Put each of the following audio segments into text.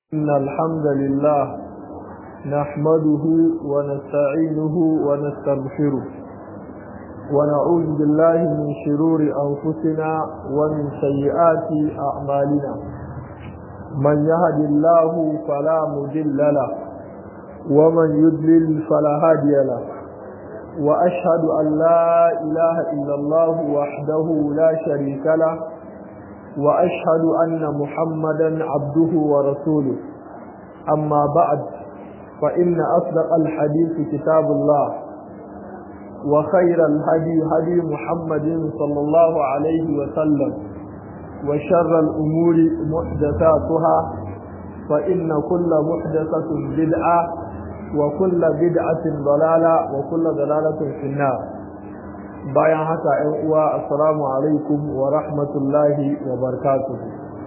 إن الحمد لله نحمده ونستعينه ونستغفره ونعوذ بالله من شرور أنفسنا ومن سيئات أعمالنا من يهد الله فلا مضل له ومن يضلل فلا هادي له وأشهد أن لا إله إلا الله وحده لا شريك له وأشهد أن محمدا عبده ورسوله أما بعد فإن أصدق الحديث كتاب الله وخير الهدي هدي محمد صلى الله عليه وسلم وشر الأمور محدثاتها فإن كل محدثة بدعة وكل بدعة ضلالة وكل ضلالة في النار bayan haka ‘yan uwa assalamu alaikum wa rahmatullahi wa barakatuhu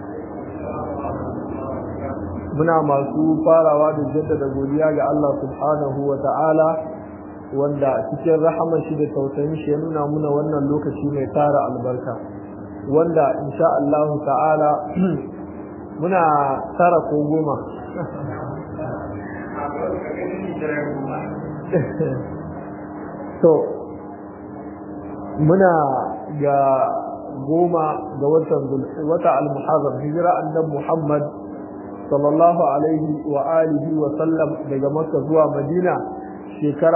muna masu farawa da jaddada godiya ga Allah subhanahu wa ta'ala wanda cikin rahaman shi da tausayin shi ya nuna muna wannan lokaci mai tara albarka wanda insha Allah ta'ala muna tara ko goma to muna ga goma ga watan wata al-muharram hijira annabi Muhammad sallallahu alaihi wa alihi wa sallam daga Makka zuwa Madina shekara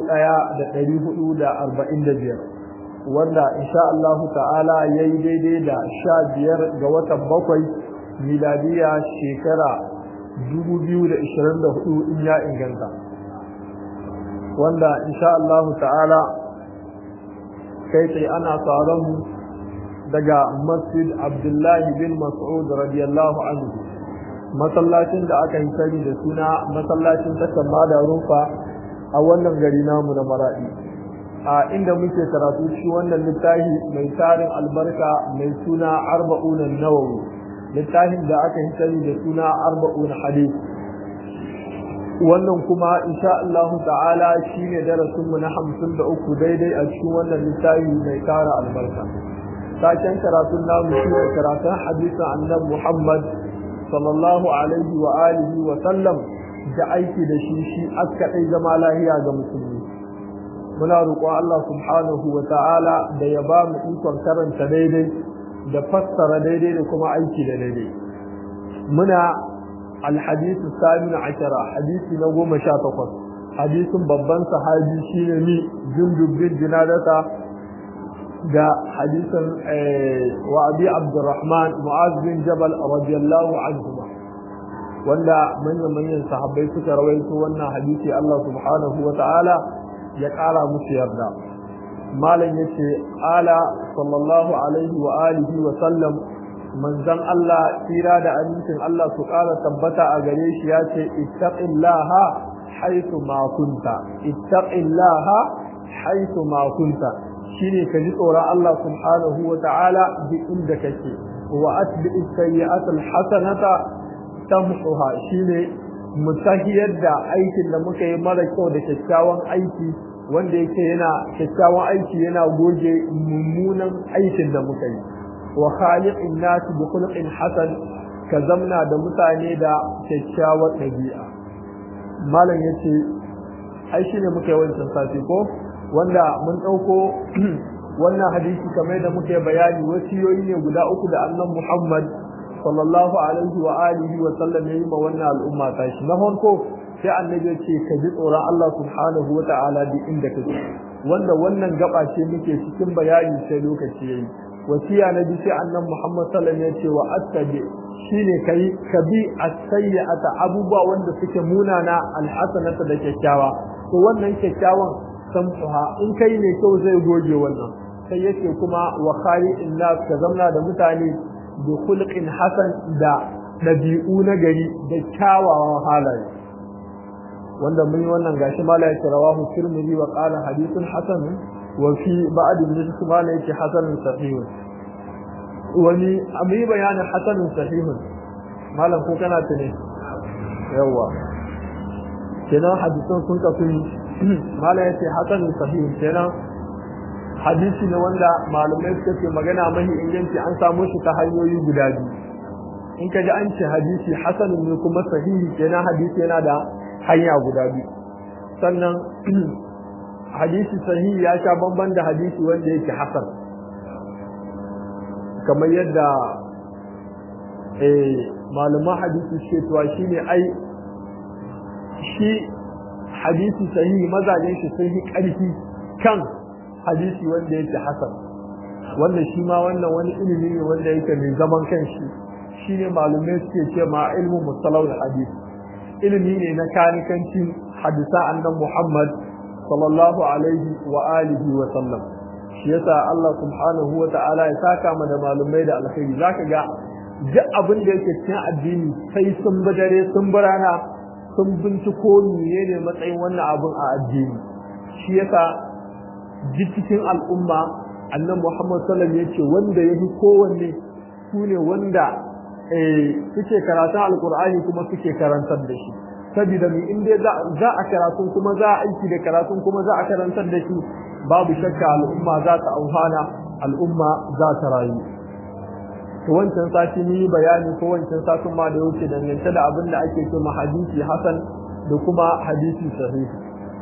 1445 wanda insha Allah ta'ala yayi daidai da 15 ga watan bakwai miladiya shekara 2024 in ya inganta wanda insha Allah ta'ala kai tsaye ana tsaron mu daga masjid abdullahi bin mas'ud radiyallahu anhu masallacin da aka yi sani da suna masallacin takan da rufa a wannan gari namu na maradi a inda muke karatu shi wannan littafi mai tarin albarka mai suna arba'un nawawi littafin da aka yi sani da suna arba'un hadith wannan kuma insha Allah ta'ala shine darasin mu na 53 daidai a cikin wannan littafi mai tara albarka saken karatun namu shine karatun hadisin annabi Muhammad sallallahu alaihi wa alihi wa sallam da aiki da shi shi aka dai zama lahiya ga musulmi muna roƙo Allah subhanahu wa ta'ala da ya ba mu ikon karanta daidai da fassara daidai da kuma aiki da daidai muna الحديث الثامن عشر حديث نقوم شاتقص حديث ببان صحابي شيني جندب بن جنادة دا حديث وأبي عبد الرحمن معاذ بن جبل رضي الله عنهما wanda manyan-manyan sahabbai suka rawaito wannan hadisi Allah subhanahu wa ta'ala ya ƙara musu yarda malam yace ala sallallahu alaihi wa alihi wa sallam manzon Allah tsira da amincin Allah su ƙara tabbata a gare shi ya ce ittaqillaha haythu ma kunta ittaqillaha haythu ma kunta shine ka ji tsoron Allah subhanahu wa ta'ala duk inda kake wa atbi'is sayyi'atal hasanata tamhuha shine mutahiyar da aikin da muka yi mara kyau da kyakkyawan aiki wanda yake yana kyakkyawan aiki yana goge mummunan aikin da muka yi wa khaliqin nas bi khuluqin hasan ka zamna da mutane da kyakkyawar dabi'a malam yace ai shine muka yi wancan sati ko wanda mun dauko wannan hadisi kamar da muka bayani wasiyoyi ne guda uku da annabi Muhammad sallallahu alaihi wa alihi wa sallam yayi ma wannan al'umma ta shi na farko sai annabi ya ce ka ji tsoron Allah subhanahu wa ta'ala duk inda kake wanda wannan gaba ce muke cikin bayani sai lokaci yayi wasiya na bi sai annabi Muhammad sallallahu alaihi wasallam ya ce wa attabi shine kai kabi as-sayyi'ata abubuwa wanda suke munana al-hasanata da kyakkyawa to wannan kyakkyawan samsuha in kai ne kyau zai goge wannan sai yake kuma wa khaliqin nas ka zamna da mutane bi khulqin hasan da dabi'u na gari da kyawawan halaye wanda mun yi wannan gashi mala yake rawahu tirmidhi wa qala hadithun hasan وفي بعد من ما ليس حسن صحيح wani abu yi bayanin hasanin sahihun malam ko kana tune yawa kenan hadisan sun kasu malam yace hasanin sahihun kenan hadisi ne wanda malamai suka ce magana mahi inganci an samu shi ta hanyoyi guda biyu in ka ji an ce hadisi hasanun ne kuma sahihi kenan hadisi yana da hanya guda biyu sannan hadisi sahihi ya sha bamban da hadisi wanda yake hasan kamar yadda malaman hadisi ce tuwa shine ai shi hadisi sahihi mazajen shi sun yi ƙarfi kan hadisi wanda yake hasan wanda shi ma wannan wani ilimi ne wanda yake mai zaman kanshi shine malumai suke ce ma ilmu musalawul hadisi ilimi ne na kanikancin hadisa annan Muhammad sallallahu alaihi wa alihi wa sallam shi yasa Allah subhanahu wa ta'ala ya saka mu da malumai da alkhairi zaka ga duk abin da yake cikin addini sai sun dare sun rana sun binciko menene matsayin wannan abin a addini shi yasa ji cikin al'umma annan Muhammad sallallahu alaihi yace wanda yafi kowanne sune wanda eh suke karatun alqur'ani kuma suke karantar da shi saboda ni in dai za a karatun kuma za a aiki da karatun kuma za a karantar da shi babu shakka al'umma za ta auhana al'umma za ta rayu to wancan sati ni bayani ko wancan satin ma da wuce dangance da abin da ake cewa hadisi hasan da kuma hadisi sahihi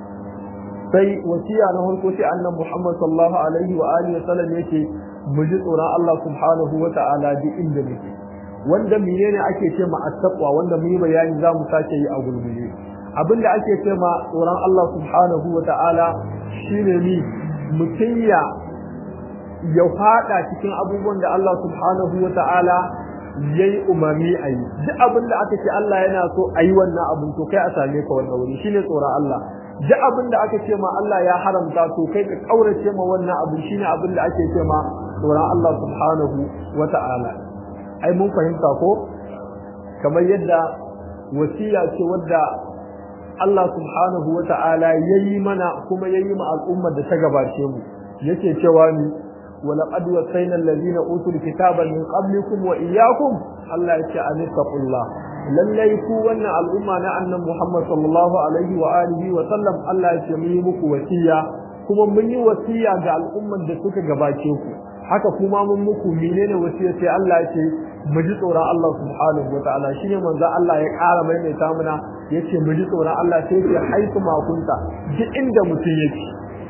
sai wasiya na farko sai annabi Muhammad sallallahu alaihi wa alihi wasallam yake mu ji tsoron Allah subhanahu wa ta'ala duk inda muke wanda menene ake ce ma attaqwa wanda mu yi bayani za mu sake yi a gurguje abinda ake ce ma tsoron Allah subhanahu wa ta'ala shine ni mutum ya ya fada cikin abubuwan da Allah subhanahu wa ta'ala yayi umarni a yi duk abin da aka ce Allah yana so a yi wannan abin to kai a same ka wannan wuri shine tsoron Allah duk abin da aka ce ma Allah ya haramta to kai ka kaurace ma wannan abin shine abin da ake ce ma tsoron Allah subhanahu wa ta'ala ai mun fahimta ko kamar yadda wasiya ce wadda Allah subhanahu wa ta'ala yayi mana kuma yayi ma al'ummar da ta gabace mu yake cewa ni ولقد وصينا الذين اوتوا الكتاب من قبلكم واياكم الله يتي ان اتقوا الله lallai ku wannan al'umma na annan Muhammad sallallahu alaihi wa alihi wa sallam Allah ya ce mun yi muku wasiya kuma mun yi wasiya ga al'umman da suka gabace ku haka kuma mun muku menene wasiya sai Allah ya ce mu ji tsoron Allah subhanahu wa ta'ala shine manzo Allah ya ƙara maimaita mana yace mu ji tsoron Allah sai ya haifu makunta duk inda mutum yake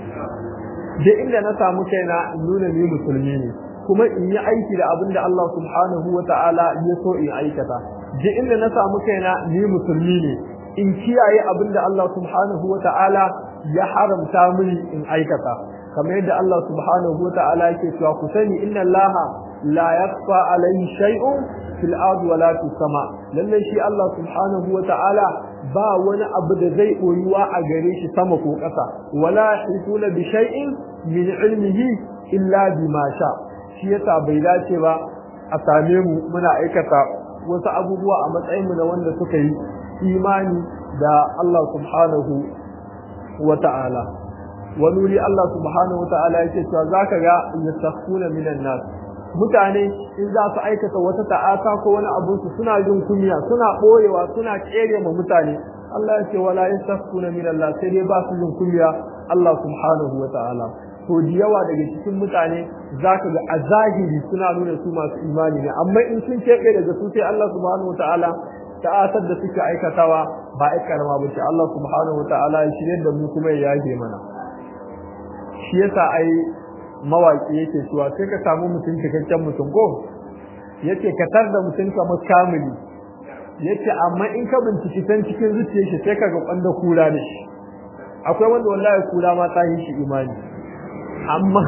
da inda na samu kaina in nuna ni musulmi ne kuma in yi aiki da abin da Allah subhanahu wa ta'ala ya so in aikata da inda na samu kaina ni musulmi ne in kiyaye abin da Allah subhanahu wa ta'ala ya haramta mini in aikata kamar yadda Allah subhanahu wa ta'ala yake cewa ku sani inna Allah la yakhfa alayhi shay'un fil ardi wala fis sama lalle shi Allah subhanahu wa ta'ala ba wani abu da zai koyuwa a gare shi sama ko ƙasa wala hisuna bi shay'in min ilmihi illa bima sha shi yasa bai dace ba a same mu muna aikata wasu abubuwa a matsayin mu na wanda suka yi imani da Allah subhanahu wa ta'ala wani wuri Allah subhanahu wa ta'ala yake cewa zaka ga yastakhuna minan nas mutane in za su aikata wata ta'ata ko wani abu su suna jin kunya suna boyewa suna kere ma mutane Allah ya ce wala yastakhuna min Allah sai dai ba su jin kunya Allah subhanahu wa ta'ala to da yawa daga cikin mutane zaka ga a zahiri suna nuna su masu imani ne amma in sun kebe daga su sai Allah subhanahu wa ta'ala ta'atar da suke aikatawa ba ai karama ba ce Allah subhanahu wa ta'ala ya shirye da mu kuma ya yage mana shi yasa ai mawaki yake cewa sai ka samu mutum cikakken mutum ko yace ka tar da mutum kamar kamili yace amma in ka binciki san cikin zuciyar shi sai kaga kwanda kura da shi akwai wanda wallahi kura ma ta yi shi imani amma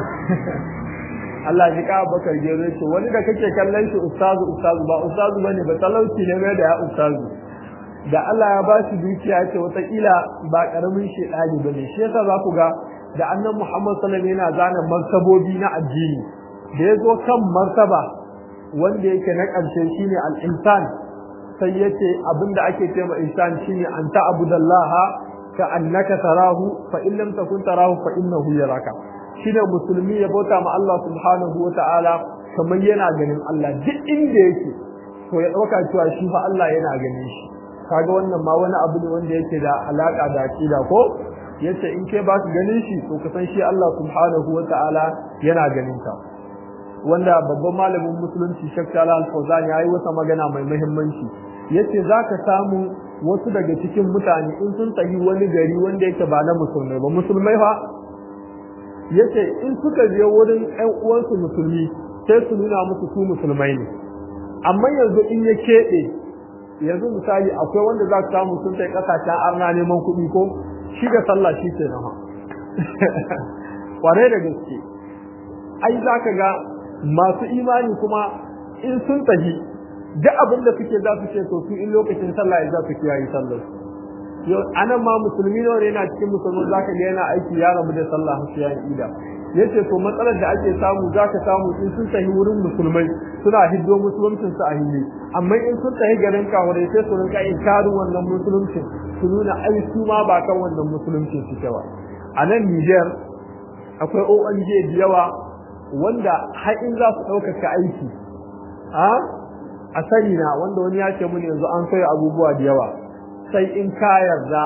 Allah ji ka bakar gero ce wani da kake kallon shi ustazu ustazu ba ustazu bane ba talauci ne mai da ya ustazu da Allah ya ba shi dukiya ce wata kila ba karamin shedani bane shi yasa za ku ga da annan Muhammad sallallahu alaihi wasallam yana zana martabobi na addini da yazo kan martaba wanda yake na ƙarshe shine al-insan sai yace abinda ake cewa insan shine an ta'budallaha ka annaka tarahu fa in lam takun tarahu fa innahu yaraka shine musulmi ya bauta ma Allah subhanahu wata'ala kamar yana ganin Allah duk inda yake to ya dauka cewa shi fa Allah yana ganin shi kaga wannan ma wani abu ne wanda yake da alaka da aqida ko yace in ke ba su ganin shi to ka san shi Allah subhanahu wata'ala yana ganin ka wanda babban malamin musulunci Sheikh Salah Al-Fawzan yayi wata magana mai muhimmanci yace zaka samu wasu daga cikin mutane in sun tafi wani gari wanda yake ba na musulmai ba musulmai fa yace in suka je wurin ƴan uwansu musulmi sai su nuna musu su musulmai ne amma yanzu in ya keɓe yanzu misali akwai wanda za ka samu sun kai ƙasashen arna neman kuɗi ko shi da sallah shi ke nama ƙwarai da gaske ai za ka ga masu imani kuma in sun tafi duk abin da suke za su ce to su in lokacin sallah ya za su kiyaye sallar yau anan ma musulmi ne wanda yana cikin musulmi za ka ga yana aiki ya rabu da sallah har ya ida yace to matsalar da ake samu za ka samu in sun tafi wurin musulmai suna hiddo musuluncin su a hili amma in sun tafi garin kawarai sai su rinka inkarin wannan musuluncin su nuna ai su ma ba kan wannan musuluncin suke ba a nan Niger akwai ONG da yawa wanda har in za su ɗaukaka aiki a a sani na wanda wani ya ce mun yanzu an soya abubuwa da yawa sai in ka yarda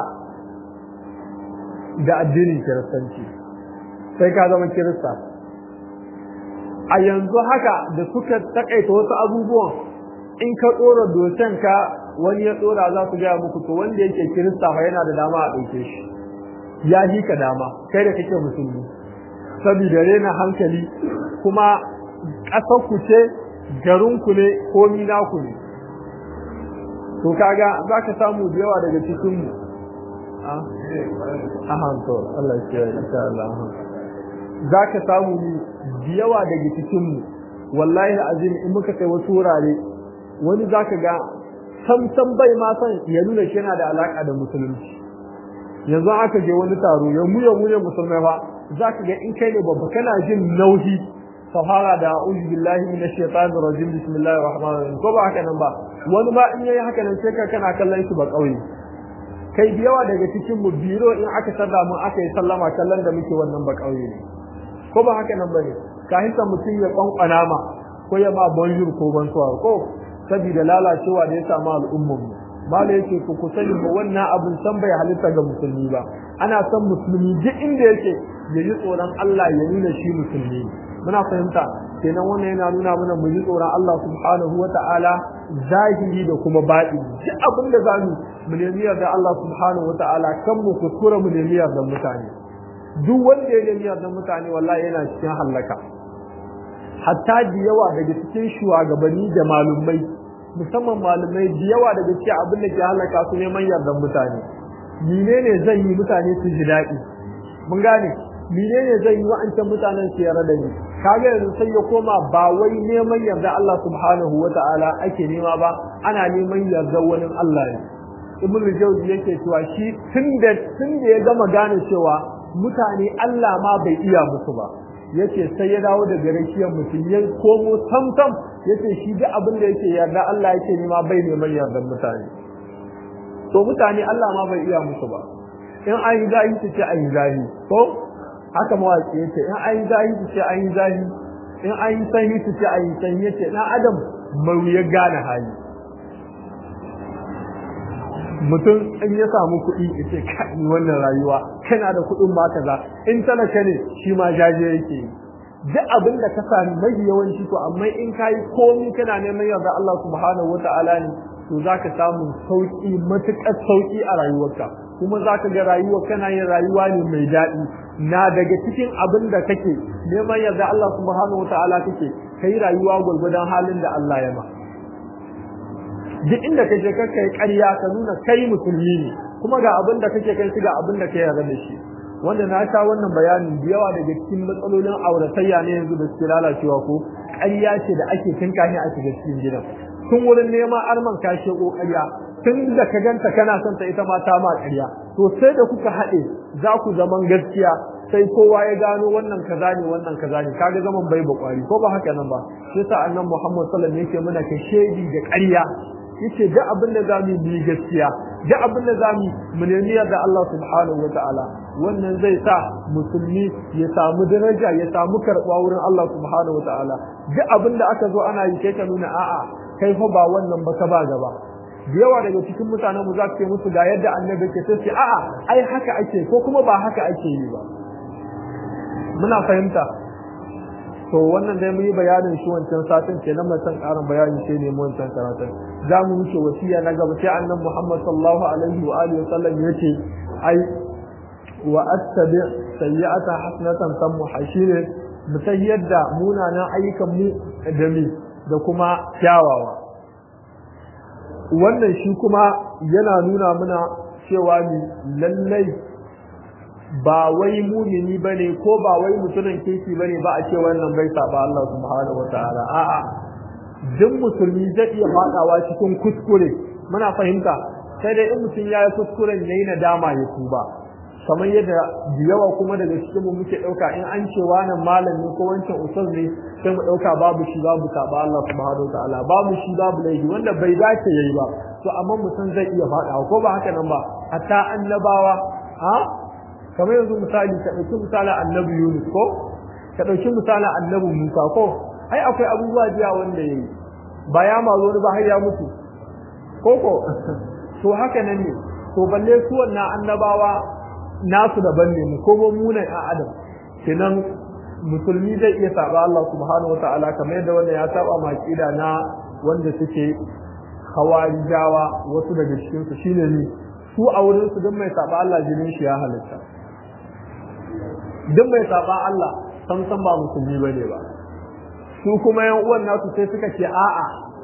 da addinin kiristanci sai ka zama kirista a yanzu haka da suka takaita wasu abubuwan in ka tsora dosen ka wani ya tsora za su gaya muku to wanda yake kirista fa yana da dama a ɗauke shi ya ji ka dama kai da kake musulmi saboda rena hankali kuma ƙasar ku ce garin ku ne ko mina ku ne to kaga za ka samu da yawa daga cikin mu a hanto Allah ya insha Allah za ka samu da yawa daga cikin mu wallahi azim in muka kai wasu wurare wani za ka ga sam sam bai ma san ya nuna shi yana da alaka da musulunci yanzu aka je wani taro ya mu ya mu ne musulmai fa za ka ga in kai ne babba kana jin nauyi sahara da a'udhu billahi minash shaitanir rajim bismillahir rahmanir rahim ko ba haka nan ba wani ma in yayi haka nan sai ka kana kallon shi ba kauye kai da yawa daga cikin mu biro in aka sarda mu aka yi sallama kallon da muke wannan ba kauye ne ko ba haka nan bane ka hisa mutum ya kwankwana ma ko ya ma bonjour ko bonsoir ko saboda lalacewa da ya samu al'ummar mu mala yake ku ku sani ba wannan abin san bai halitta ga musulmi ba ana son musulmi duk inda yake ya yi tsoron Allah ya nuna shi musulmi muna fahimta kenan wannan yana nuna mana mu ji tsoron Allah subhanahu wata'ala zahiri da kuma baɗi duk abin da zamu mu nemi yarda Allah subhanahu wata'ala kan mu kuskura mu nemi yarda mutane duk wanda ya nemi yarda mutane wallahi yana cikin halaka hatta da yawa daga cikin shugabanni da malumai musamman malumai da yawa daga cikin abin da ke halaka su neman yardan mutane menene zan yi mutane su ji daɗi mun gane menene zan yi wa'ancan mutanen su yarda da ni kaga yanzu sai ya koma ba wai neman yarda Allah subhanahu wata'ala ake nema ba ana neman yarda wani Allah ne ibn Jawzi yake cewa shi tunda tunda ya gama gane cewa mutane Allah ma bai iya musu ba yace sai ya dawo daga rakiyar mutum ya komo tamtam yace shi duk abin da yake yarda Allah yake nema bai neman yardan mutane to mutane Allah ma bai iya musu ba in an yi zahi su ce an yi zahi ko haka mawaƙi yace in an yi zahi su ce an yi zahi in an yi sanyi su ce an yi sanyi yace dan adam mai ya gane hali mutum in ya samu kuɗi ya ce kai wannan rayuwa kana da kuɗin ma kaza in talaka ne shi ma jaje yake yi duk abin da ka sami mai yawanci to amma in ka yi komi kana neman yarda Allah subhanahu wata'ala ne to za ka samu sauƙi matuƙar sauƙi a rayuwarka kuma za ka ga rayuwa kana yin rayuwa ne mai daɗi na daga cikin abin da kake neman yarda Allah subhanahu wata'ala kake kai rayuwa gwargwadon halin da Allah ya ma duk inda kake kakka yi ƙarya ka nuna kai musulmi ne kuma ga abin da kake kai ga abin da ka yarda da shi wanda na sha wannan bayanin da yawa daga cikin matsalolin auratayya ne yanzu da suke lalacewa ko ƙarya ce da ake tinka ne a shiga cikin gidan tun wurin neman arman kashe ko ƙarya tun da ka ganta kana son ta ita ma ta ma ƙarya to sai da kuka haɗe za ku zaman gaskiya sai kowa ya gano wannan kaza ne wannan kaza ne kaga zaman bai bakwari ko ba haka nan ba sai sa annabi Muhammad sallallahu alaihi wasallam yake muna ka shedi da ƙarya yace duk abin da zamu yi gaskiya duk abin da zamu mu nemi da Allah subhanahu wataala wannan zai sa musulmi ya samu daraja ya samu karɓa wurin Allah subhanahu wataala duk abin da aka zo ana yi kai ka nuna a'a kai fa ba wannan ba ka ba gaba da yawa daga cikin mutanen mu za su ce musu ga yadda annabi ke sai a'a ai haka ake ko kuma ba haka ake yi ba muna fahimta to wannan dai mu yi bayanin shi wancan satin kenan mai san karin bayani sai ne mu wancan karatun za mu wuce wasiya na gaba sai annabi Muhammad sallallahu alaihi wa alihi wasallam yace ai wa attabi sayyi'ata hasanatan tammu hashire mu san yadda munanan ayyukan mu da mi da kuma kyawawa wannan shi kuma yana nuna mana cewa ni lallai ba wai mumini bane ko ba wai mutumin kirki bane ba a ce wannan bai saba Allah subhanahu wataala a'a duk musulmi zai iya fadawa cikin kuskure muna fahimta sai dai in mutum ya yi kuskuren yayi nadama ya tuba kamar yadda da yawa kuma daga cikin mu muke dauka in an ce wannan malami ko wancan ustaz ne sai mu dauka babu shi babu saba Allah subhanahu wataala babu shi babu laifi wanda bai dace yayi ba to amma mutum zai iya fadawa ko ba haka nan ba hatta annabawa ha kamar yanzu misali ka ɗauki misalin annabi Yunus ko ka ɗauki misalin annabi Musa ko ai akwai abubuwa jiya wanda yayi ba ya ma zo ba har ya mutu ko ko to haka nan ne to balle su wannan annabawa nasu daban ne mu ko mu ne a adam kenan musulmi zai iya saba Allah subhanahu wataala kamar yadda wannan ya saba makida na wanda suke hawarijawa wasu daga cikin su shine ne su a wurin su duk mai saba Allah jinin shi ya halitta duk mai saba Allah san san ba musulmi bane ba su kuma yan uwan nasu sai suka ce a'a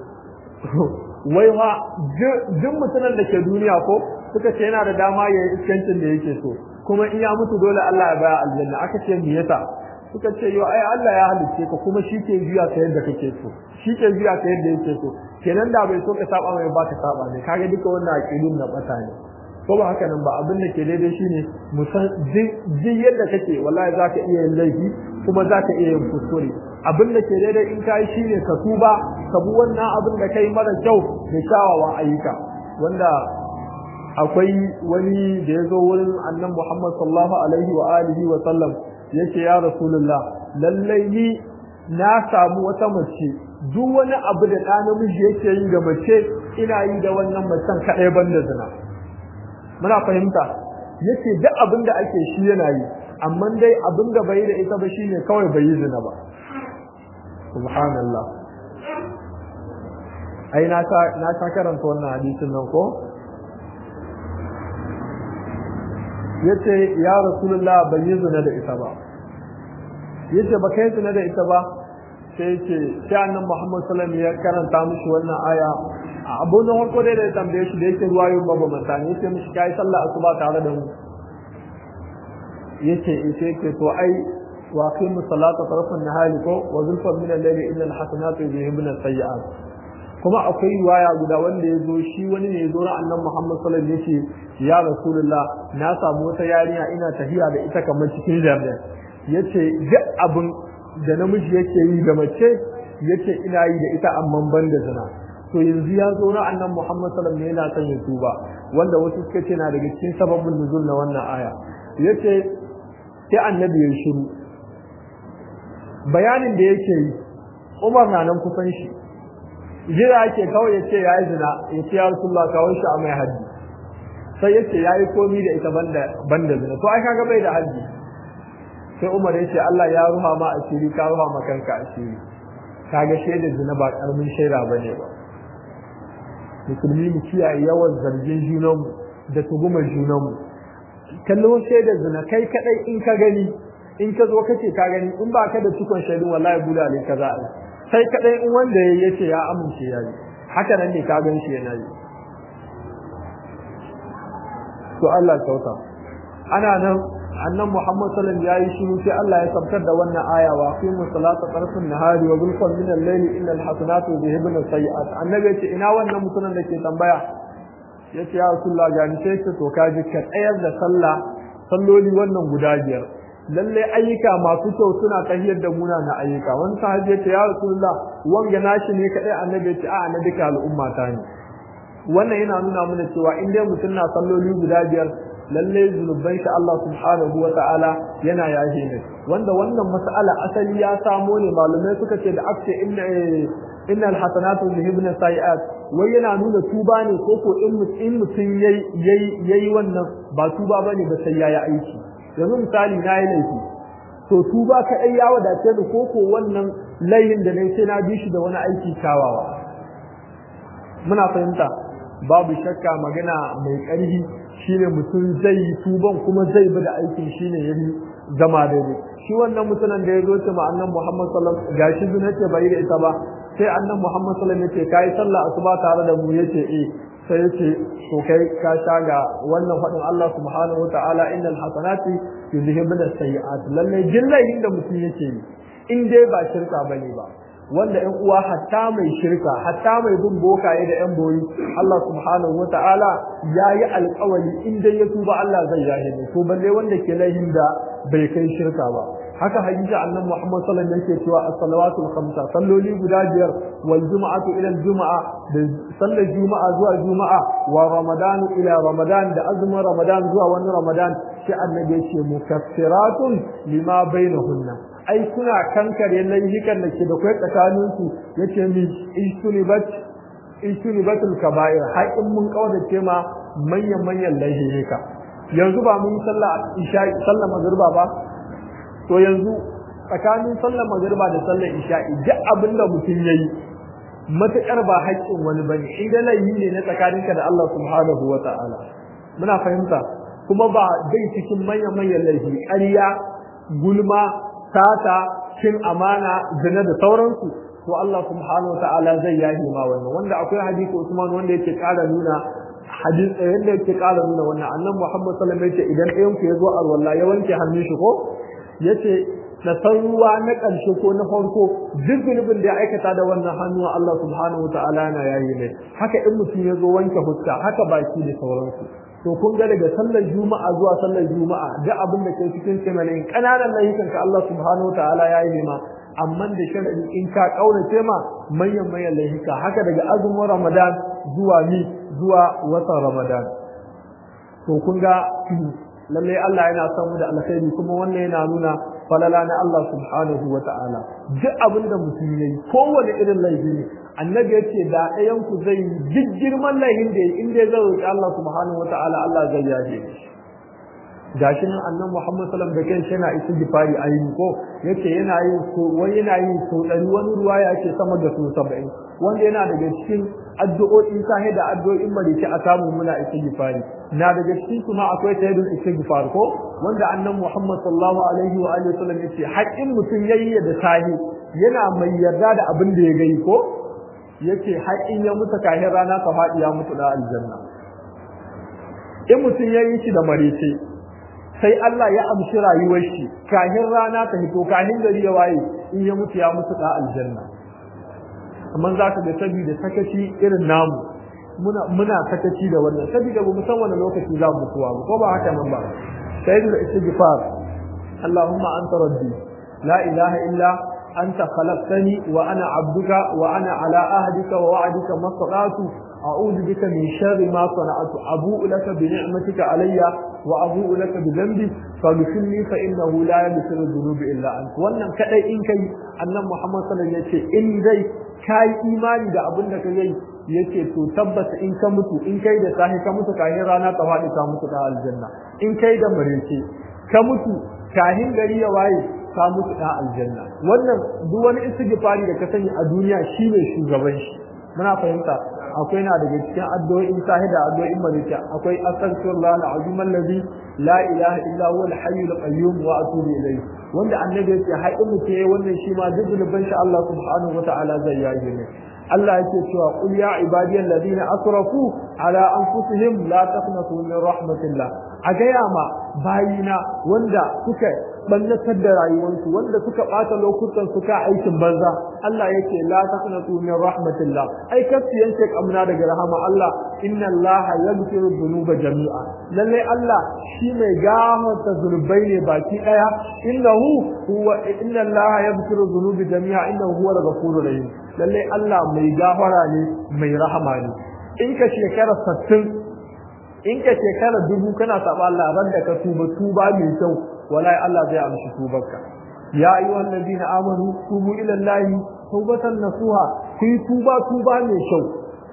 wai fa duk mutumin da ke duniya ko suka ce yana da dama ya yi iskancin da yake so kuma in ya mutu dole Allah ya baya aljanna aka ce me yasa suka ce yo ai Allah ya halicce ka kuma shi ke juya ka yadda kake so shi ke juya ka yadda yake so kenan da bai so ka saba mai ba ka saba ne kage duka wannan aqidun na bata ne ko ba haka nan ba abin da ke daidai shine musan jin yadda kake wallahi zaka iya yin laifi kuma zaka iya yin kuskure abin da ke daidai in kai shine ka tuba ka bi wannan abin da kai mara kyau da shawawa ayyuka wanda akwai wani da ya zo wurin annan Muhammad sallallahu alaihi wa alihi wa sallam yace ya rasulullah lallai ni na samu wata mace duk wani abu da ɗa namiji yake yi ga mace ina yi da wannan macen kaɗai banda zina muna fahimta yace duk abin da ake shi yana yi amma dai abin da bai da ita ba shine kawai bai yi zina ba subhanallah ai na ta na ta karanta wannan hadisin nan ko yace ya rasulullah bai yi zina da ita ba yace ba kai zina da ita ba sai yace sai annabi Muhammad sallallahu alaihi wasallam ya karanta mishi wannan aya abu na farko dai da ya tambaye shi da yake ruwayo babu mutane yace mishi kai sallah asuba tare da mu yace yace yake to ai wa qimu salata tarafan nahari ko wa zulfan min al-layli illa al-hasanatu yuzhibuna as-sayyi'at kuma akwai riwaya guda wanda ya zo shi wani ne ya zo na annan Muhammad sallallahu alaihi wasallam yace ya rasulullah na samu wata yarinya ina tafiya da ita kamar cikin jami'a yace duk abin da namiji yake yi da mace yace ina yi da ita amma ban da zina to yanzu ya zo na annan Muhammad sallallahu alaihi wasallam yana son ya tuba wanda wasu suka ce na daga cikin sababin nuzul na wannan aya yace sai annabi ya shiru bayanin da yake yi Umar na nan kusan shi jira ake kawai ya ce ya yi zina ya ce ya rasulullah kawai shi a mai haddi sai ya ce ya yi komi da ita banda zina to ai kaga bai da haddi sai umar ya ce Allah ya ruha ma asiri ka ruha ma kanka asiri kaga shaida zina ba karamin shaida bane ba musulmi mu kiyaye yawan zargin junanmu da tugumar junanmu kallon shaidar zina kai kadai in ka gani in ka zo kace ka gani in ba ka da cikon shaidun wallahi bulale ka za a sai kadai in wanda ya yace ya amince ya yi haka nan ne ka gan shi yana yi to Allah kyauta ana nan annan Muhammad sallallahu alaihi wasallam yayi shiru sai Allah ya sabkar da wannan aya wa qimu salata tarfin nahari wa zulfan min al-layli innal hasanatu yudhhibuna sayiat annabi ya ce ina wannan mutumin da ke tambaya yace ya rasulullah ga ni sai to kaji ka tsayar da sallah salloli wannan guda biyar lalle ayyuka masu kyau suna tahiyar da muna na ayyuka wani sahabi ya ce ya rasulullah wanga nashi ne kadai annabi ya ce a na duka al'umma ta ne wannan yana nuna mana cewa in dai mutum na salloli guda biyar lalle zunuban shi Allah subhanahu wa ta'ala yana yaje ne wanda wannan mas'ala asali ya samo ne malumai suka ce da akce inna inna alhasanatu yuhibna sayiat wai yana nuna tuba ne ko ko in mutum yayi yayi yayi wannan ba tuba bane ba sai yayi aiki yanzu misali na yi laifi to tuba kaɗai ya wadace ni ko ko wannan layin da nayi sai na bi shi da wani aiki kyawawa muna fahimta babu shakka magana mai ƙarfi shine mutum zai yi tuban kuma zai bi da aikin shine ya yi zama daidai shi wannan mutumin da ya zo ce ma annan Muhammad sallallahu alaihi wasallam gashi zuna ce bai da ita ba sai annan Muhammad sallallahu alaihi wasallam yace kai sallah asuba tare da mu yace eh sai yace to kai ka sha ga wannan fadin Allah subhanahu wataala innal hasanati yuzhibun as-sayyi'at lalle jillahin da mutum yake yi in dai ba shirka bane ba wanda ƴan uwa hatta mai shirka hatta mai bin bokaye da ƴan boyi Allah subhanahu wataala yayi alƙawari in dai ya tuba Allah zai yahe ne to balle wanda ke laihin da bai kai shirka ba haka hadisi annabi Muhammad sallallahu alaihi wasallam yake cewa as-salawatul khamsa salloli guda biyar wal jumu'atu ila al-jumu'a da sallar juma'a zuwa juma'a wa ramadan ila ramadan da azumin ramadan zuwa wani ramadan sai annabi yake mukaffiratun lima bainahunna ai suna kankare laifukan da ke da kai tsakanin su yace mi istunibat istunibatul kaba'ir har in mun kaudace ma manyan manyan laifuka yanzu ba mun sallah isha sallah magriba ba to yanzu tsakanin sallar magriba da sallar isha'i duk abinda mutum yayi matakar ba haƙƙin wani bane in da laifi ne na tsakaninka da Allah subhanahu wata'ala muna fahimta kuma ba dai cikin manyan manyan laifi ƙarya gulma sata cin amana zina da sauransu to Allah subhanahu wata'ala zai yahi ma wannan wanda akwai hadisi Usman wanda yake ƙara nuna hadisi yanda yake ƙara nuna wannan annabi Muhammad sallallahu alaihi wasallam yace idan ɗayan ku ya zo alwala ya wanke hannun shi ko yace na san ruwa na ƙarshe ko na farko duk zunubin da ya aikata da wannan hannu Allah subhanahu wataala yana yayi ne haka in mutum ya zo wanke fuska haka baki da sauransu to kun ga daga sallar juma'a zuwa sallar juma'a duk abin da ke cikin kimanin kananan layukan ka Allah subhanahu wataala yayi ma amma da sharadi in ka kaurace ma manyan manyan layuka haka daga azumin Ramadan zuwa ni zuwa watan Ramadan to kun ga lalle Allah yana son mu da alkhairi kuma wannan yana nuna falala na Allah subhanahu wa ta'ala duk abin da mutum yayi kowane irin laifi ne annabi yace da ɗayan ku zai duk girman laifin da in dai zai roki Allah subhanahu wa ta'ala Allah zai yaje shi gashi nan annabi Muhammad sallallahu alaihi wasallam da kanshi yana istighfari ayi ko yace yana yin so wani yana yin so dari wani ruwa yake sama da so 70 wanda yana daga cikin addu'o'in sahi da addu'o'in maliki a samu muna istighfari na daga cikin su ma akwai tayyidul istighfar ko wanda annabi Muhammad sallallahu alaihi wa alihi wasallam yace haƙin mutum yayi da sahi yana mai yarda da abin da ya gani ko yace haƙin ya mutu kahin rana ka faɗi ya mutu da aljanna in mutum yayi shi da marece sai Allah ya amshi rayuwar shi kahin rana ta hito kahin gari ya waye in ya mutu ya mutu da aljanna amma za ka ga saboda sakaci irin namu muna muna sakaci da wannan saboda ba mu san wani lokaci za mu mutuwa ba ko ba haka nan ba sai da istighfar Allahumma anta rabbi la ilaha illa anta khalaqtani wa ana abduka wa ana ala ahdika wa wa'dika mastata'tu a'udhu bika min sharri ma sana'tu abu'u laka bi ni'matika alayya wa abu'u laka bi dhanbi faghfirli fa innahu la yaghfiru dhunuba illa anta wannan kadai in kai annabi Muhammad sallallahu alaihi wasallam yace in dai kai imani da abin da kai yace to tabbata in ka mutu in kai da sahi ka mutu kahin rana ta faɗi ka mutu da aljanna in kai da marece ka mutu kahin gari ya waye ka mutu da aljanna wannan duk wani istighfari da ka sani a duniya shine shugaban shi muna fahimta akwai na daga cikin addu'o'in sahi da addu'o'in marece akwai astaghfirullah alazim allazi la ilaha illa huwa al-hayyul qayyum wa atubu ilayhi wanda annabi yake har in mutum yayi wannan shi ma duk zunuban shi Allah subhanahu wataala zai yaje ne Allah yake cewa qul ya ibadiyal ladina asrafu ala anfusihim la taqnatu min rahmatillah a gaya ma bayina wanda suka ballatar da rayuwarsu wanda suka bata lokutan suka aikin banza Allah yake la taqnatu min rahmatillah ai kasu yanke kamna daga rahama Allah inna Allah yaghfiru dhunuba jami'a lalle Allah shi mai gafarta zunubai ne baki daya innahu huwa inna Allah yaghfiru dhunuba jami'a innahu huwa al-ghafurur rahim lalle Allah mai gafara ne mai rahama ne in ka shekara 60 in ka shekara dubu kana saba Allah ran da ka tuba tuba mai kyau wallahi Allah zai amshi tubarka ya ayyuhal ladina amanu tubu ila Allah tawbatan nasuha ku yi tuba tuba mai kyau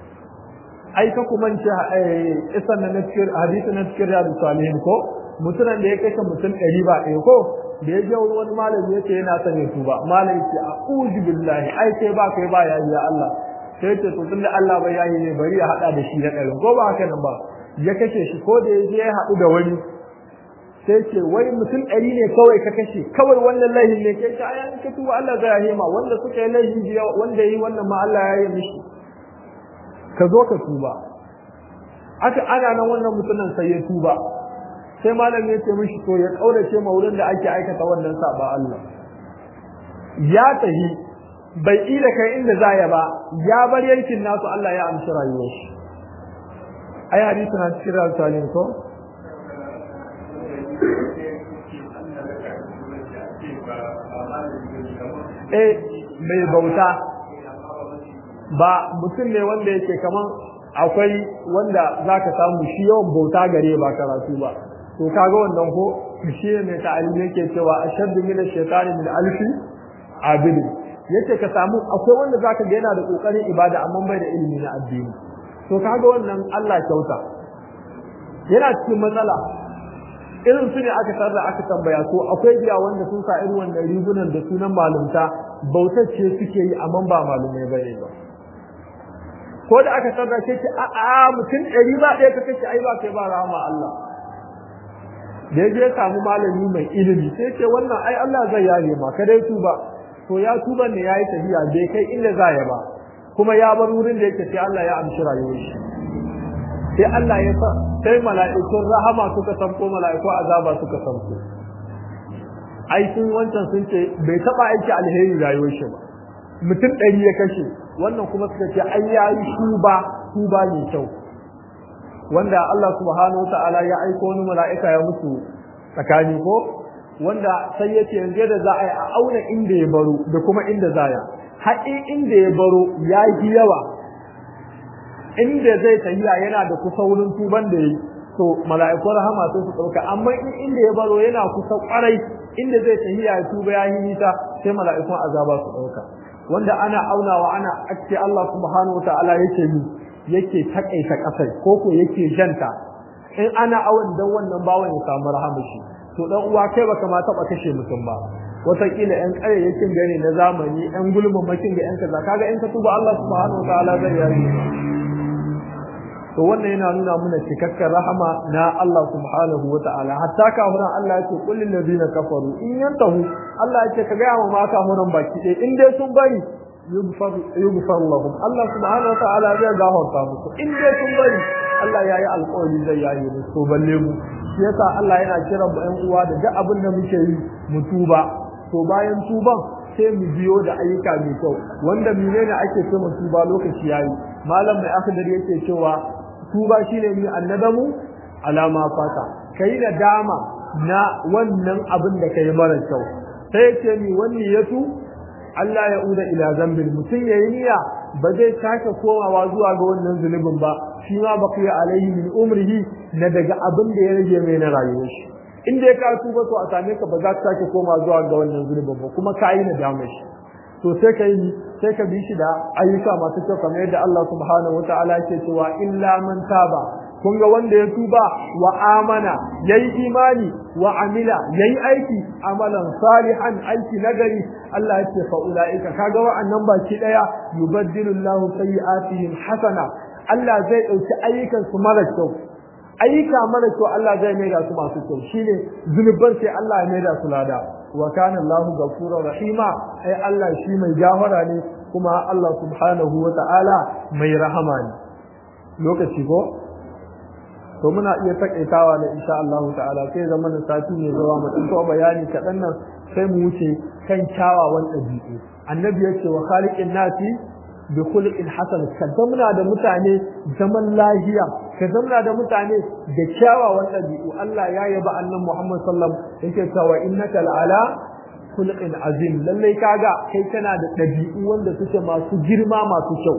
ai ka kuma ce isan na cikin hadisi na cikin riyadu salihin ko mutumin da ya kashe mutum ɗari ba ɗaya ko da ya je wani malami yace yana son ya tuba malami ce a'udhu billahi ai sai ba kai ba yayi ya Allah sai ce to tunda Allah bai yayi ne bari ya hada da shi da ɗarin ko ba haka nan ba ya kashe shi ko da ya je ya haɗu da wani sai ce wai mutum ɗari ne kawai ka kashe kawai wannan laihin ne kai ta ayan ka tuba Allah zai yi ma wanda suka yi laihin jiya wanda yi wannan ma Allah ya yi mishi ka zo ka tuba aka ana nan wannan mutumin sai ya tuba sai malam ya ce mishi to ya kaurace ma wurin da ake aikata wannan saba Allah ya tahi bai ida kai inda za ya ba ya bar yankin nasu Allah ya amshi rayuwar shi ai hadisi na cikin rasulun ko eh mai bauta ba mutum ne wanda yake kaman akwai wanda zaka samu shi yawan bauta gare ba karatu ba to kaga wannan ko shi ne mai ta'alimi yake cewa ashaddu min ash-shaytani min alfi abid yace ka samu akwai wanda zaka ga yana da kokarin ibada amma bai da ilimi na addini to kaga wannan Allah kyauta yana cikin matsala irin su ne aka sarra aka tambaya ko akwai biya wanda sun sa irin wannan rigunan da sunan malumta bautar ce suke yi amma ba malumai bane ba ko da aka sarra ce ce a a mutum ɗari ba ɗaya ka kace ai ba kai ba rahama Allah da je samu malami mai ilimi sai ce wannan ai Allah zai yare ma ka dai tuba to ya tuba ne yayi tafiya bai kai inda za ya ba kuma ya bar wurin da yake sai Allah ya amshi rayuwar shi sai Allah ya sa sai mala'ikun rahama suka sanko mala'iku azaba suka sanko ai sun wancan sun ce bai taba aiki alheri rayuwar shi ba mutum ɗari ya kashe wannan kuma suka ce ai yayi shuba tuba ne kyau wanda Allah subhanahu ta'ala ya aiko wani mala'ika ya mutu tsakani ko wanda sai yace yanzu da za a yi a auna inda ya baro da kuma inda za ya haƙi inda ya baro ya yi yawa inda zai tafiya yana da kusa wurin tuban da yi to mala'ikun rahama sai su ɗauka amma in inda ya baro yana kusa ƙwarai inda zai tafiya ya tuba ya yi nisa sai mala'ikun azaba su ɗauka wanda ana aunawa ana ake Allah subhanahu wa ta'ala yake yi yake takaita kasar ko ko yake janta in ana awon dan wannan bawan ya samu rahama shi to dan uwa kai baka ma taba kashe mutum ba wataƙila yan ƙarayyakin gane na zamani yan gulmin makin ga yan kaza kaga in ka tuba Allah subhanahu wa ta'ala zai yi to wannan yana nuna mana cikakken rahama na Allah subhanahu wa ta'ala hatta kafiran Allah ya ce qul lil ladina kafaru in yantahu Allah ya ce ka ga ma kafiran baki ɗaya in dai sun bari yughfar lahum Allah subhanahu wa ta'ala zai gafarta musu in dai sun bari Allah yayi alƙawari zai yayi musu to balle mu shi yasa Allah yana kiran mu ƴan uwa da duk abin da muke yi mu tuba to bayan tuban sai mu biyo da ayyuka mai kyau wanda menene ake ce mu tuba lokaci yayi malam mai akhdar yake cewa tuba shine ni annadamu alama fata kai da dama na wannan abin da kai mara kyau sai yace ni wani yatu Allah ya uda ila zambin mutum yayi niyya ba zai sake komawa zuwa ga wannan zunubin ba shi ma baqiya alaihi min umrihi na daga abin da ya rage mai na rayuwar shi in dai ka tuba to a same ka ba za ka sake koma zuwa ga wannan zunubin ba kuma ka yi nadama shi to sai ka yi sai ka bi shi da ayyuka masu kyau kamar yadda Allah subhanahu wataala ke cewa illa man taba kun ga wanda ya tuba wa amana yayi imani wa amila yayi aiki amalan salihan aiki nagari Allah ya ce fa ulaika kaga wa'annan baki daya yubaddilu Allahu sayyi'atihim hasana Allah zai dauki ayyukan su mara kyau ayyuka mara kyau Allah zai maida su masu kyau shine zunuban sai Allah ya maida su lada wa kana Allahu ghafurur rahima ai Allah shi mai gafara ne kuma Allah subhanahu wa ta'ala mai rahama ne lokaci ko to muna iya takaitawa da insha Allah ta'ala sai zama na sati ne zuwa mu tsanto bayani kaɗan nan sai mu wuce kan kyawawan ɗabi'u annabi ya ce wa khaliqin nasi bi khuluqin hasan ka zamna da mutane zaman lahiya ka zamna da mutane da kyawawan ɗabi'u Allah ya yaba annabi Muhammad sallallahu alaihi wasallam yake cewa innaka la'ala khuluqin azim lallai kaga kai kana da ɗabi'u wanda suke masu girma masu kyau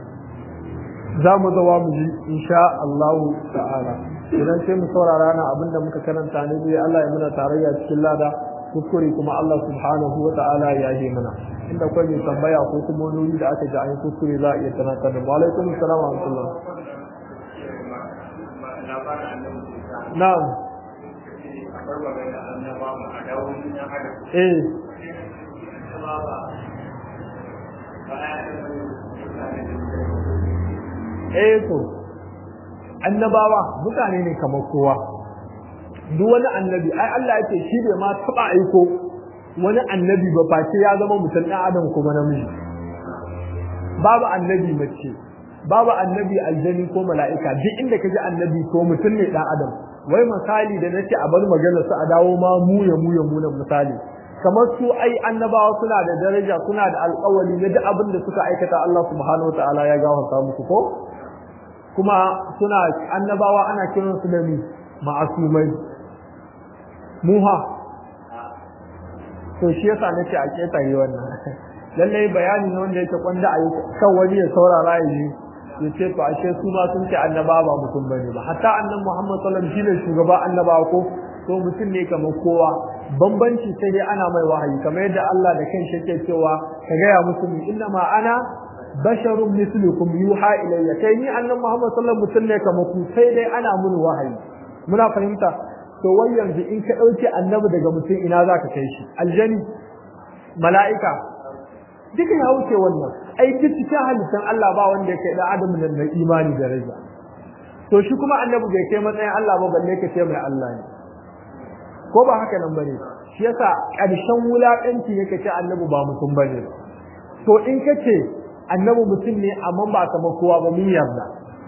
za mu zawa mu ji insha Allah ta'ala idan sai mu saurara na abinda muka karanta ne dai Allah ya muna tarayya cikin lada kuskure kuma Allah subhanahu wa ta'ala ya yi mana inda kwai mai tambaya ko kuma wani da aka ji an yi kuskure za a iya tunatar da mu alaikum assalam wa rahmatullah na'am eh eh to annabawa mutane ne kamar kowa duk wani annabi ai Allah yake shi bai ma taba aiko wani annabi ba face ya zama mutum ɗan adam kuma namiji babu annabi mace babu annabi aljani ko mala'ika duk inda ka ji annabi ko mutum ne ɗan adam wai misali da nace a bar magana su a dawo ma mu ya mu ya mu na misali kamar su ai annabawa suna da daraja suna da alƙawari na duk abin da suka aikata Allah subhanahu wataala ya gafarta musu ko kuma suna annabawa ana kiran su da mi ma'asumai muha to shi yasa nace a ketare wannan lalle bayani ne wanda yake kwanda a kan wani ya saurara ya ji ya ce to ashe su ma sun ce annaba ba mutum bane ba hatta annabi Muhammad sallallahu alaihi wasallam shine shugaba annabawa ko to mutum ne kamar kowa bambanci sai dai ana mai wahayi kamar yadda Allah da kanshi yake cewa ka gaya musu inna ma ana basharun mislukum yuha ilayya kai ni annabi Muhammad sallallahu alaihi wasallam mutum ne kamar ku sai dai ana mun wahayi muna fahimta to wai yanzu in ka dauke annabi daga mutum ina zaka kai shi aljani mala'ika duka ya wuce wannan ai duk cikin halittar Allah ba wanda yake da adam nan na imani da raja to shi kuma annabi bai kai matsayin Allah ba balle ka ce mai Allah ne ko ba haka nan bane shi yasa ƙarshen wulaƙanci ne kace annabi ba mutum bane to in kace annabi mutum ne amma ba kamar kowa ba mun yarda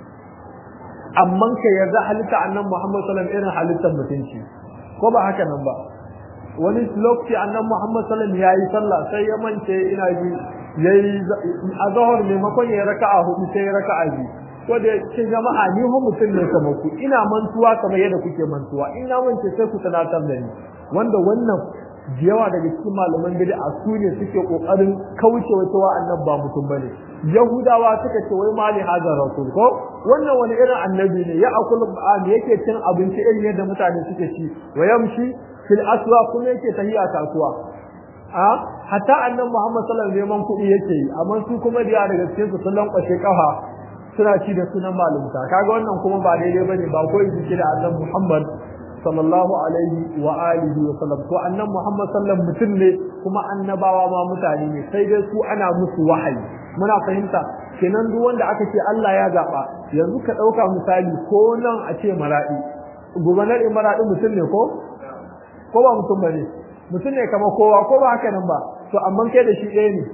amma ka yarda halitta annabi Muhammad sallallahu alaihi wasallam irin halittar mutunci ko ba haka nan ba wani lokaci annabi Muhammad sallallahu alaihi wasallam yayi sallah sai ya mance ina ji yayi azhar maimakon ya raka'a hudu sai ya raka'a biyu ko da ce jama'a ni ho mutum ne kamar ku ina mantuwa kamar yadda kuke mantuwa ina mance sai ku tunatar da ni wanda wannan yawa daga cikin malaman bid'a su ne suke kokarin kauce wa cewa annabi ba mutum bane yahudawa suka ce wai mali hazar rasul ko wannan wani irin annabi ne ya akulu ba'am yake cin abinci irin yadda mutane suke ci wa yamshi fil aswa kuma yake tahiya kasuwa a hatta annabi Muhammad sallallahu alaihi wasallam neman kuɗi yake yi amma su kuma da daga cikin su sun lankwashe kafa suna ci da sunan malumta kaga wannan kuma ba daidai bane ba ko yi da annabi Muhammad sallallahu alaihi wa alihi wa sallam to annabi Muhammad sallallahu mutum ne kuma annabawa ma mutane ne sai dai su ana musu wahayi muna fahimta kenan duk wanda aka ce Allah ya zaba yanzu ka dauka misali ko nan a ce maradi gubernar maradi mutum ne ko ko ba mutum bane mutum ne kamar kowa ko ba haka nan ba to amma kai da shi ɗaya ne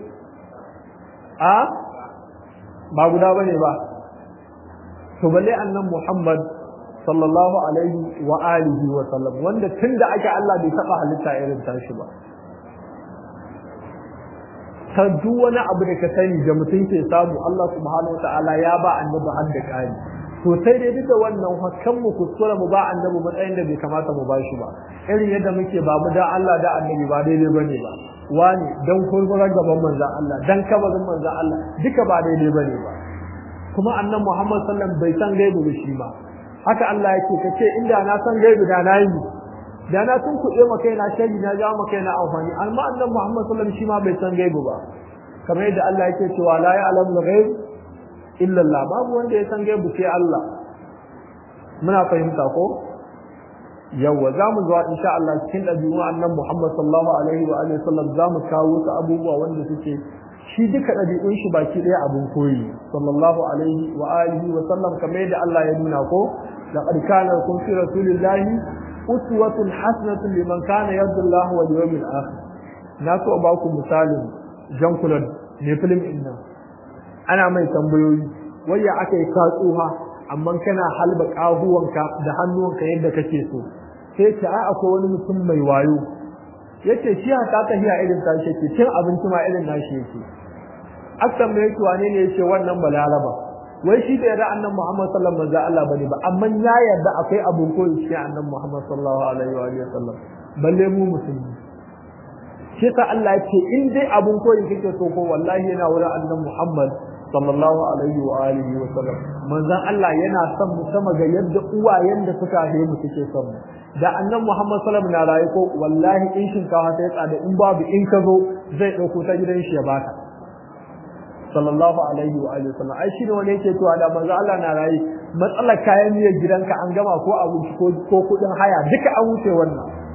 a ba guda bane ba to balle annan Muhammad sallallahu alaihi wa alihi wa sallam wanda tunda ake Allah bai taba halitta irin tashi ba ta duk wani abu da ka sani da mutum ke samu Allah subhanahu wa ta'ala ya ba annabi har da kari to sai dai duk da wannan hakan mu kuskura mu ba annabi matsayin da bai kamata mu ba shi ba irin yadda muke ba mu da Allah da annabi ba daidai bane ba wani dan kurkurar gaban manzon Allah dan kabarin manzon Allah duka ba daidai bane ba kuma annan Muhammad sallallahu bai san gaibu da shi ba haka Allah yake kace inda na san gaibu da na yi da na tun kuɗe ma kai na shari na ja ma kai na amfani amma annan Muhammad sallallahu shi ma bai san gaibu ba kamar yadda Allah yake cewa la ya'lamu ghaib illa Allah babu wanda ya san gaibu sai Allah muna fahimta ko yawa za mu zuwa insha Allah cikin ɗabi'un annan Muhammad sallallahu alaihi wa alihi sallam za mu kawo wasu abubuwa wanda suke shi duka ɗabi'un shi baki ɗaya abin koyi sallallahu alaihi wa alihi wa sallam kamar yadda Allah ya nuna ko laqad kana lakum fi rasulillahi uswatun hasanatun liman kana yarju Allah wal yawmil akhir na so ba ku misalin Jean Claude ne film din nan ana mai tambayoyi waya aka yi katsuha amma kana halba kahuwanka da hannuwanka yadda kake so sai ce a akwai wani mutum mai wayo yace shi haka ta hiya irin tashi yake cin abinci ma irin nashi yake akan mai yake wane ne yace wannan balaraba wai shi da yarda annabi Muhammad sallallahu alaihi wasallam Allah bane ba amma ya yarda akwai abun koyi shi annabi Muhammad sallallahu alaihi wa sallam balle mu musulmi shi ta Allah yace in dai abun koyi kake so ko wallahi yana wurin annabi Muhammad sallallahu alaihi wa alihi wa sallam manzon Allah yana son mu sama ga yadda uwayen da suka haife mu suke son mu da annan Muhammad sallallahu alaihi wasallam na rayu ko wallahi in shinkafa ta tsada in babu in ka zo zai dauko ta gidan shi ya baka sallallahu alaihi wa alihi wasallam ai shine wani yake cewa da manzo Allah na rayu matsalar kayan miyar gidanka an gama ko abinci ko ko kudin haya duka an wuce wannan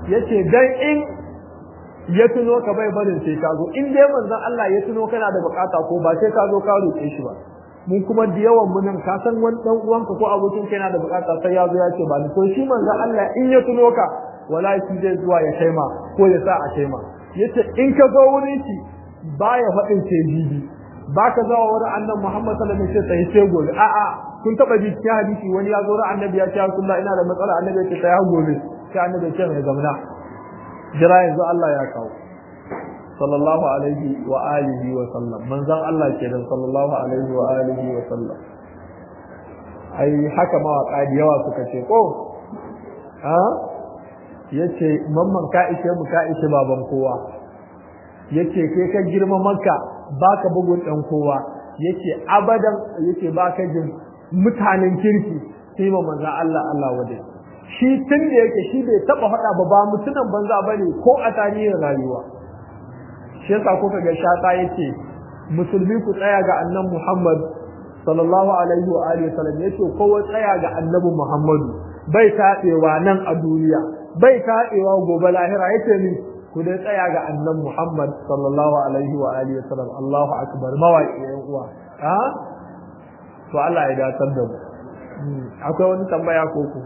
yace dan in ya tuno ka bai barin sai ka zo in dai manzon Allah ya tuno kana da bukata ko ba sai ka zo ka roƙe shi ba mun kuma da yawan mu nan ka san wani dan uwanka ko abokin ka yana da bukata sai ya zo ya ce ba ni to shi manzon Allah in ya tuno ka wallahi shi zai zuwa ya kaima ko ya sa a kaima yace in ka zo wurin shi baya faɗin sai bibi ba ka zawa wurin annabi Muhammad sallallahu alaihi wasallam sai sai gobe a'a kun taba ji cikin hadisi wani ya zo ran annabi ya ce Rasulullah ina da matsala annabi ya ce sai gobe sai annabi ya ce mai zamna jira yanzu Allah ya kawo sallallahu alaihi wa alihi wa sallam manzon Allah kenan sallallahu alaihi wa alihi wa sallam ai haka mawaka da yawa suka ce ko ha yace mamman ka ishe mu ka ishe baban kowa yace kai ka girma maka baka bugun dan kowa yace abadan yace baka jin mutanen kirki sai ma manzo Allah Allah wade shi tun da yake shi bai taba faɗa ba ba mutunan banza bane ko a tarihin rayuwa shi yasa kuka ga shata yace musulmi ku tsaya ga annabi Muhammad sallallahu alaihi wa alihi wasallam yace kowa tsaya ga annabi Muhammadu bai taɗewa nan a duniya bai taɗewa gobe lahira yace ni ku dai tsaya ga annabi Muhammad sallallahu alaihi wa alihi wasallam Allahu akbar mawaki yan uwa ha to Allah ya datar da mu akwai wani tambaya ko ku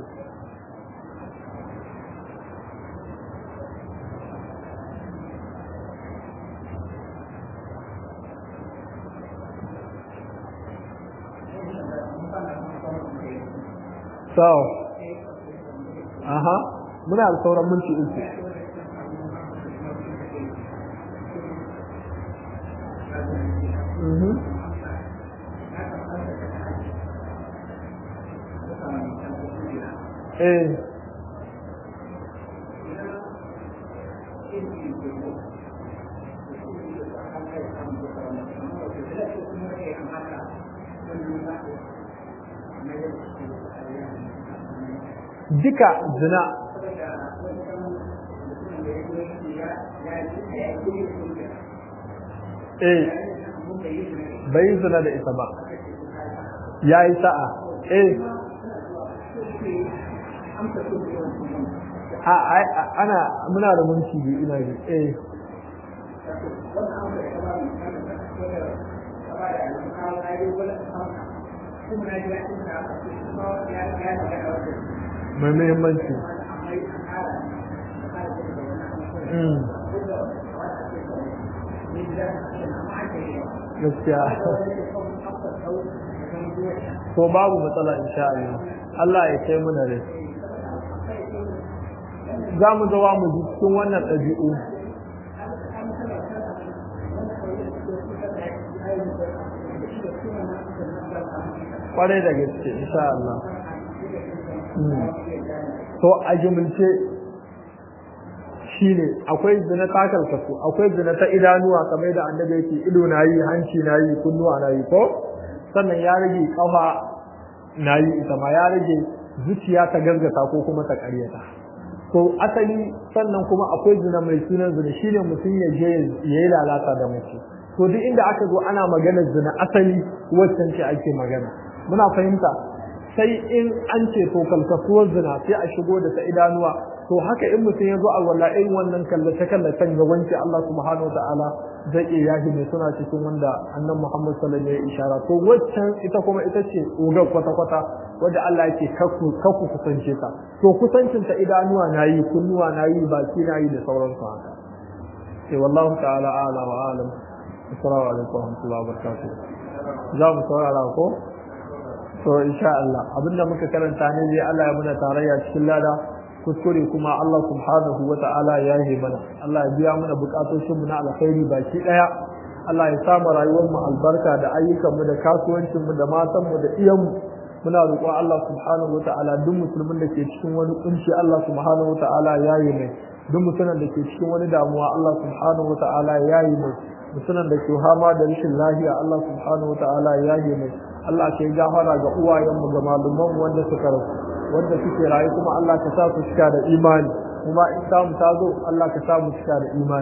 so aha muna da sauran minti uku eh duka zina eh bai zina da ita ba ya yi sa'a eh a ana muna da munci biyu ina ji eh mai muhimmanci gaskiya ko babu matsala insha Allah Allah ya kai mu da rai za mu zawa mu ji cikin wannan ɗabi'u kwarai da gaske insha Allah to a jumulce shine akwai zina takal kafu akwai zina ta idanuwa kamar da annabi yake ido na yi hanci na yi kunnuwa na yi ko sannan ya rage kafa na yi ita ma ya rage zuciya ta gargata ko kuma ta karyata to asali sannan kuma akwai zina mai sunan zina shine mutum ya je ya yi lalata da mace to duk inda aka zo ana maganar zina asali waccan ce ake magana muna fahimta sai in an ce to kalkasuwar zina sai a shigo da ta idanuwa to haka in mutum ya zo a walla irin wannan kallace kallacen ga wanke Allah subhanahu wa ta'ala zai iya yahi mai suna cikin wanda annan Muhammad sallallahu alaihi wasallam ya ishara to waccan ita kuma ita ce ugar kwata kwata wanda Allah yake kakku kakku kusance ta to kusancin ta idanuwa nayi kunnuwa nayi baki nayi da sauransu haka sai wallahu ta'ala a'la wa alam assalamu alaikum wa rahmatullahi wa barakatuh za mu saurara ko to insha Allah abinda muka karanta ne dai Allah ya muna tarayya cikin lada kuskure kuma Allah subhanahu wa ta'ala ya yi mana Allah ya biya mana bukatocin mu na alkhairi baki daya Allah ya sa mu rayuwar mu albarka da ayyukan mu da kasuwancin mu da matan mu da iyan mu muna roƙon Allah subhanahu wa ta'ala duk musulmin da ke cikin wani kunci Allah subhanahu wa ta'ala ya yi mai duk musulmin da ke cikin wani damuwa Allah subhanahu wa ta'ala ya yi mai musulmin da ke hama da rashin lafiya Allah subhanahu wa ta'ala ya yi mai Allah ke gafara ga uwayenmu ga malumanmu wanda suka rasu wanda suke rayu kuma Allah ka sa su cika da imani kuma in samu ta zo Allah ka sa mu cika da imani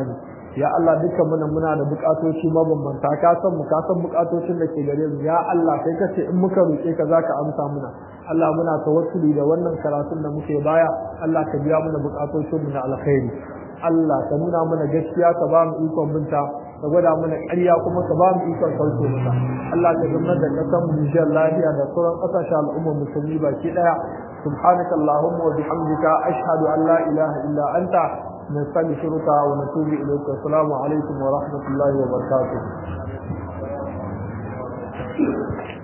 ya Allah dukkan muna muna da bukatoci mabambanta ka san mu ka san bukatocin da ke gare mu ya Allah kai kace in muka roke ka zaka amsa muna Allah muna tawassuli da wannan karatun da muke baya Allah ka biya mana bukatocin mu na alkhairi Allah ka nuna mana gaskiya ka ba mu ikon binta ka gwada mana ƙarya kuma ka ba mu ikon sauke mata Allah ka zama da kasan mu Nijar lafiya da sauran ƙasashen al'ummar musulmi baki daya سبحانك اللهم وبحمدك أشهد أن لا إله إلا أنت نستغفرك ونتوب إليك السلام عليكم ورحمة الله وبركاته